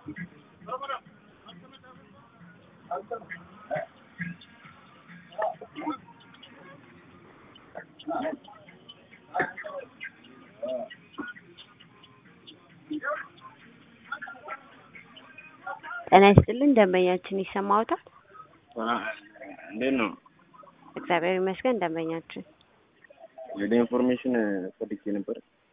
ጤና ይስጥልን ደንበኛችን ይሰማዎታል? እንዴት ነው? እግዚአብሔር ይመስገን ደንበኛችን ወደ ኢንፎርሜሽን ፈልጌ ነበር።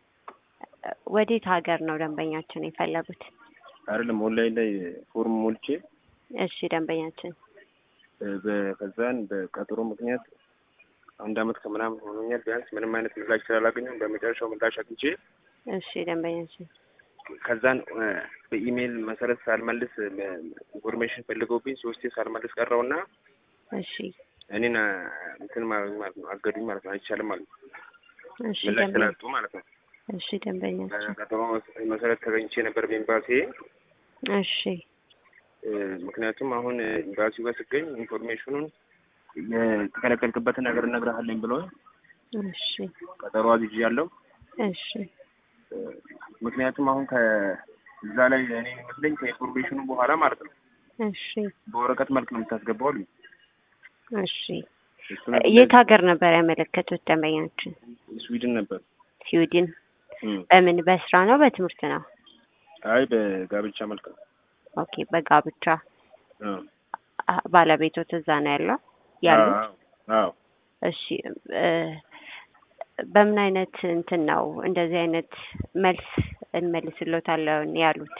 ወዴት ሀገር ነው ደንበኛችን የፈለጉት? አይደለም ኦንላይን ላይ ፎርም ሞልቼ እሺ ደንበኛችን በ- ከዛን በቀጠሮ ምክንያት አንድ አመት ከምናምን ሆኖኛል። ቢያንስ ምንም አይነት ምላሽ ስላላገኘሁ በመጨረሻው ምላሽ አግኝቼ እሺ ደንበኛችን ከዛን እ፣ በኢሜይል መሰረት ሳልመልስ እ፣ ኢንፎርሜሽን ፈልገውብኝ ሶስቴ ሳልመልስ ቀረውና እሺ እኔን አ፣ እንትን ማለት ማለት ነው አገዱኝ ማለት ነው። አይቻልም ማለት ነው። እሺ ምላሽ ደንበኛ ስላጡ ማለት ነው። እሺ ደንበኛችን በቀጠሮ መሰረት ተገኝቼ ነበር በኤምባሲ እሺ እ፣ ምክንያቱም አሁን ኤምባሲው ጋር ስገኝ ኢንፎርሜሽኑን የተከለከልክበትን ነገር እነግርሃለኝ ብለው እሺ ቀጠሮ አዝዤ ያለው እሺ ምክንያቱም አሁን ከዛ ላይ እኔ የሚመስለኝ ከኢንፎርሜሽኑ በኋላ ማለት ነው እሺ በወረቀት መልክ ነው የምታስገባው አሉኝ። እሺ እሱ ነገር የት ሀገር ነበር ያመለከቱት ደንበኛችን? ስዊድን ነበር። ስዊድን። እም። በምን በስራ ነው በትምህርት ነው? አይ በጋብቻ መልክ ነው። ኦኬ በጋብቻ አዎ አ- ባለቤቶት እዛ ነው ያለው ያሉት? አዎ አዎ። እሺ እ፣ በምን አይነት እንትን ነው እንደዚህ አይነት መልስ እንመልስሎታለን ያሉት?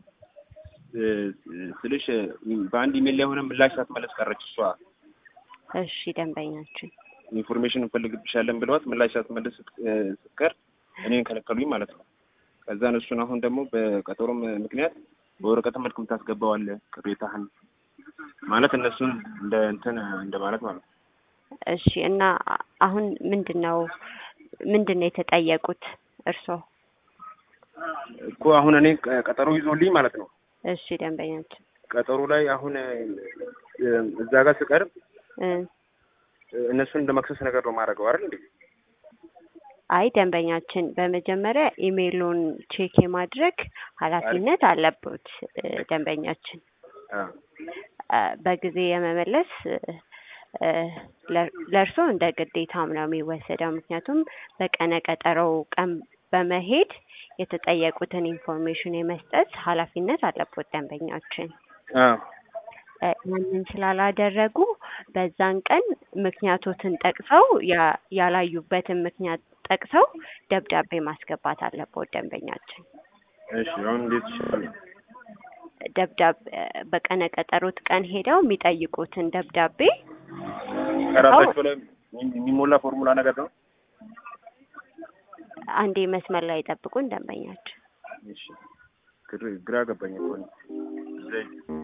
እ፣ ስልሽ በአንድ ኢሜል ላይ ሆነ ምላሽ ሳትመለስ ቀረች እሷ። እሺ ደንበኛችን ኢንፎርሜሽን እንፈልግብሻለን ብለዋት ምላሽ ሳትመለስ ስት- እ፣ ስትቀር እኔን ከለከሉኝ ማለት ነው። ከዛን እሱን አሁን ደግሞ በቀጠሮም ምክንያት በወረቀት መልክ የምታስገባዋለህ ቅሬታህን ማለት እነሱን እንደ እንትን እንደ ማለት ማለት ነው። እሺ እና አ- አሁን ምንድን ነው ምንድን ነው የተጠየቁት እርስዎ? እኮ አሁን እኔ ቀ- ቀጠሮ ይዞልኝ ማለት ነው። እሺ ደንበኛችን ቀጠሮ ላይ አሁን እ፣ እዛ ጋር ስቀርብ እ፣ እነሱን እንደ መክሰስ ነገር ነው ማድረገው አይደል እንዴ? አይ ደንበኛችን በመጀመሪያ ኢሜይሉን ቼክ የማድረግ ኃላፊነት አለበት እ፣ ደንበኛችን አ አ፣ በጊዜ የመመለስ እ፣ ለ- ለእርስዎ እንደ ግዴታም ነው የሚወሰደው። ምክንያቱም በቀነ ቀጠሮው ቀን በመሄድ የተጠየቁትን ኢንፎርሜሽን የመስጠት ኃላፊነት አለበት ደንበኛችን። አ እ፣ ያንን ስላላደረጉ በዛን ቀን ምክንያቶትን ጠቅሰው ያ- ያላዩበትን ምክንያት ጠቅሰው ደብዳቤ ማስገባት አለበት ደንበኛችን። እሺ አሁን እንዴት ይሻላል? ደብዳቤ በቀነ ቀጠሮት ቀን ሄደው የሚጠይቁትን ደብዳቤ ከራሳቸው ላይ የሚ- የሚሞላ ፎርሙላ ነገር ነው። አንዴ መስመር ላይ ጠብቁን ደንበኛችን። እሺ ግር- ግራ ገባኝ እኮ እኔ። ዘይ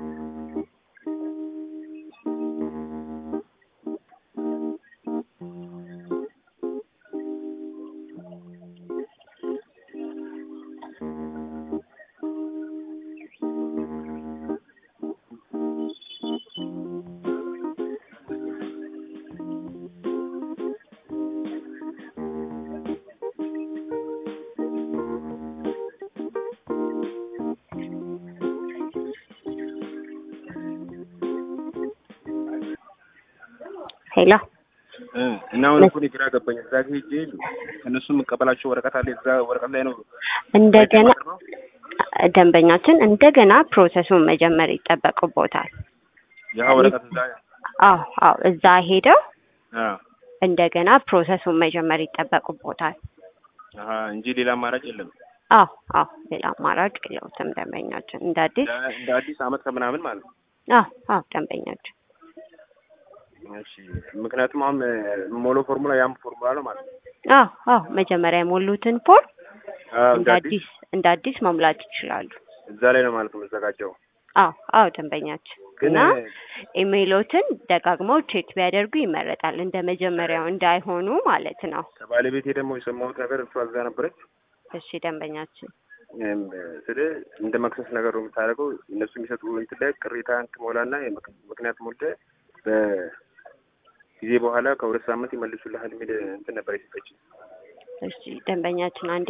ሄሎ እ እና አሁን እኮ እኔ ግራ ገባኝ። እዛ ጋ ሄጄ ከእነሱ የምቀበላቸው ወረቀት አለ። እዛ ወረቀት ላይ ነው እንደገና ነው። ደንበኛችን እንደገና ፕሮሰሱን መጀመር ይጠበቅቦታል። ያ ወረቀት እዛ አዎ አዎ እዛ ሄደው አ እንደገና ፕሮሰሱን መጀመር ይጠበቅቦታል። አሀ እንጂ ሌላ አማራጭ የለም። አዎ አዎ ሌላ አማራጭ የለውትም ደንበኛችን እንደ አዲስ እንደ- እንደ አዲስ አመት ከምናምን ማለት ነው። አዎ አዎ ደንበኛችን እሺ ምክንያቱም አሁን ሞሎ ፎርሙላ ያም ፎርሙላ ነው ማለት ነው። አዎ አዎ መጀመሪያ የሞሉትን ፎርም አዎ እንደ እንደ አዲስ አዲስ እንደ አዲስ መሙላት ይችላሉ። እዛ ላይ ነው ማለት ነው የምዘጋጀው። አዎ አዎ ደንበኛችን ግን እና ኢሜይሎትን ደጋግመው ቼክ ቢያደርጉ ይመረጣል። እንደ መጀመሪያው እንዳይሆኑ ማለት ነው። ከባለቤቴ ደግሞ የሰማሁት ነገር እሷ እዛ ነበረች እሺ ደንበኛችን እም፣ ስለ እንደ መክሰስ ነገር ነው የምታደርገው። እነሱ የሚሰጡ እንትን ላይ ቅሬታን ትሞላና የምክ- ምክንያት ሞልተህ በጊዜ በኋላ ከሁለት ሳምንት ይመልሱልሃል የሚል እንትን ነበር የሰጠችኝ። እሺ ደንበኛችን አንዴ